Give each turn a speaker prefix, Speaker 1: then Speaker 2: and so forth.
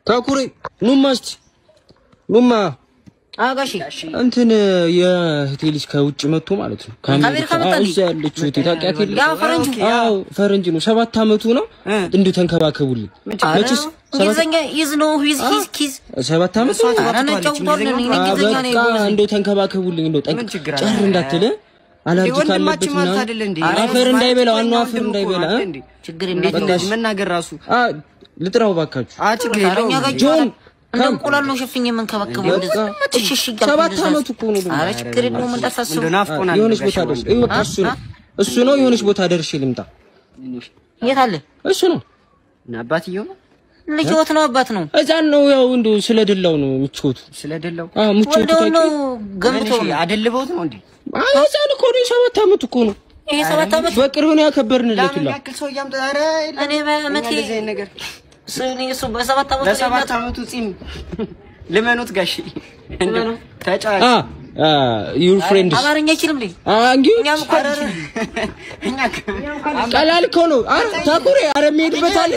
Speaker 1: ታኩሬ ኑማ እስቲ ኑማ
Speaker 2: አጋሺ
Speaker 1: እንትን የእህቴ ልጅ ከውጭ መጥቶ ማለት ነው
Speaker 2: ከአሜሪካ መጣ እንዴ?
Speaker 1: እዛ ያለችው እህቴ ታውቂያት የለ
Speaker 2: ያ ፈረንጁ?
Speaker 1: አዎ ፈረንጅ ነው ሰባት አመቱ ነው እንዲሁ ተንከባከቡልኝ መቼስ ሰባት
Speaker 2: እንግሊዝኛ ይዝ ነው ሂዝ ሂዝ ኪዝ
Speaker 1: ሰባት አመት
Speaker 3: እሷ
Speaker 1: ነው
Speaker 3: ትባላለች
Speaker 2: ኧረ ነጫውታለን እኔ እንግሊዝኛ ነው
Speaker 1: በቃ
Speaker 2: የጎበዝ
Speaker 1: እንደው ተንከባከቡልኝ እንደው ጠቅ
Speaker 3: ምን ችግር አለ?
Speaker 1: ጨር እንዳትል አላርጂ ካለበት
Speaker 3: ወንድማችን ማለት
Speaker 1: ምናምን
Speaker 3: አይደለ እንዴ?
Speaker 1: አፈር እንዳይበላ ዋናው አፈር
Speaker 3: ወንድም እኮ
Speaker 1: እንዳይበላ
Speaker 3: አይደል
Speaker 1: እ?
Speaker 3: እንዴ?
Speaker 2: ችግር
Speaker 3: እንዴት
Speaker 2: የለም
Speaker 3: እንደዚህ መናገር ራሱ
Speaker 1: አ ልጥራው ባካችሁ
Speaker 3: አ ችግር
Speaker 2: አረኛ
Speaker 3: የለውም።
Speaker 2: ጋር
Speaker 1: ጆን
Speaker 2: እንደ እንቁላል ነው ሸፍኝ የምንከባከበው እንደዛ እሺ እሺ እያልኩ
Speaker 1: ሰባት
Speaker 2: እንደዛ
Speaker 1: አመቱ እኮ ነው ደግሞ።
Speaker 2: ኧረ ችግር የለውም እንዳታስቡ
Speaker 3: እንደው ናፍቆናል።
Speaker 1: የሆነች
Speaker 3: ጋሽ
Speaker 1: ቦታ ደርሼ
Speaker 3: ወንድም።
Speaker 1: በቃ እሱ ነው እሱ ነው የሆነች ቦታ ደርሼ ልምጣ
Speaker 2: የት አለ
Speaker 1: እሱ ነው
Speaker 3: እና አባትየው ነው
Speaker 2: ልጅዎት ነው አባት ነው
Speaker 1: እዛን ነው ያው እንደው ስለደላው ነው ምቾቱ
Speaker 3: ስለደለው
Speaker 1: አ ምቾቱ
Speaker 2: ወልደው ነው
Speaker 1: ታውቂ
Speaker 2: ገምተው ነው
Speaker 3: አደልበውት ነው እንዴ?
Speaker 1: አይ ህፃን እኮ ነው የሰባት አመት እኮ ነው
Speaker 2: ይሄ ሰባት ዓመት
Speaker 1: በቅርብ ነው ያከበርንለት
Speaker 3: ለምን
Speaker 1: ሁላ
Speaker 3: ያክል ሰው እያምጣ ኧረ የለም።
Speaker 2: እኔ በዓመቴ
Speaker 3: እኛ እንደዚህ አይነት ነገር
Speaker 2: እኔ እሱ በሰባት ዓመት
Speaker 3: ለሰባት አመቱ ጺም ልመኑት ጋሽ
Speaker 2: ልመኑ።
Speaker 3: ተጫዋች
Speaker 1: አ ዩር ፍሬንድስ
Speaker 2: አማርኛ አይችልም ልጅ
Speaker 1: አንጊ
Speaker 2: እኛም እኮ
Speaker 3: እኛ
Speaker 1: ቀላል እኮ ነው። አረ ታኩሬ አረ የሚሄድበት አለ